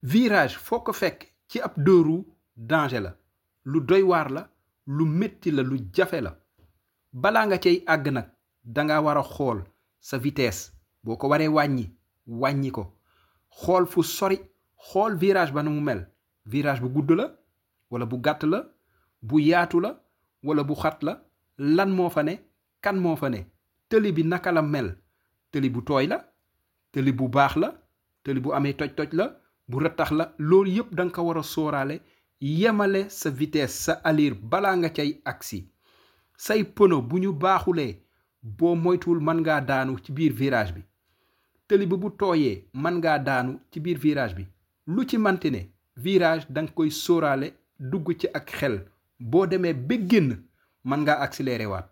virage foo ko fekk ci ab deux roues danger la lu doy waar la lu metti la lu jafe la balaa nga cay àgg nag danga war a xool sa vitesse boo ko waree wàññi wàññi ko xool fu sori xool virage ba na mu mel virage bu gudd la wala bu gàtt la bu yaatu la wala bu xat la lan moo fa ne kan moo fa ne tëli bi naka la mel tëli bu tooy la tëli bu baax la tëli bu amee toj-toj la bu rëttax la loolu yépp danga ko war a sóoraale yemale sa vitesse sa allure balaa nga cay agsi say pono bu ñu baaxulee boo moytuwul mën ngaa daanu ci biir virage bi tëli bi bu tooyee mën ngaa daanu ci biir virage bi lu ci manti ne virage danga koy sóoraale dugg ci ak xel boo demee ba génn mën ngaa accélérer waat